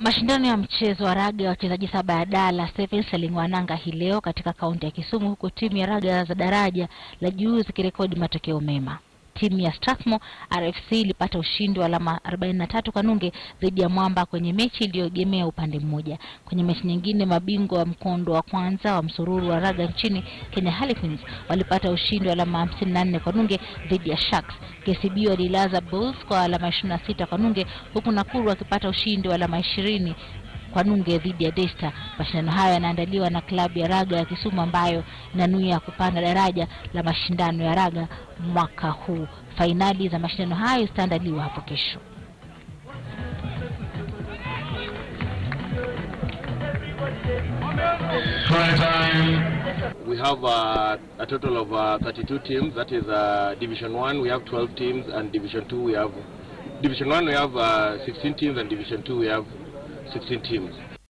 Mashindano ya mchezo wa raga ya wachezaji saba ya Dala Sevens yaling'oa nanga hii leo katika kaunti ya Kisumu, huku timu ya raga za daraja la juu zikirekodi matokeo mema. Timu ya Strathmore RFC ilipata ushindi wa alama 43 kwa nunge dhidi ya Mwamba kwenye mechi iliyoegemea upande mmoja. Kwenye mechi nyingine, mabingwa wa mkondo wa kwanza wa msururu wa raga nchini Kenya Harlequins walipata ushindi wa alama 54 kwa nunge dhidi ya Sharks. KCB walilaza Bulls kwa alama 26 kwa nunge huku Nakuru wakipata ushindi wa alama 20 kwa nunge dhidi ya Desta. Mashindano hayo yanaandaliwa na klabu ya raga ya Kisumu ambayo inanuia kupanda daraja la mashindano ya raga mwaka huu. Fainali za mashindano hayo zitaandaliwa hapo kesho. We have uh, a total of uh, 32 teams. That is uh, Division 1, we have 12 teams, and Division 2, we have Division 1, we have uh, 16 teams, and Division 2, we have 16 teams.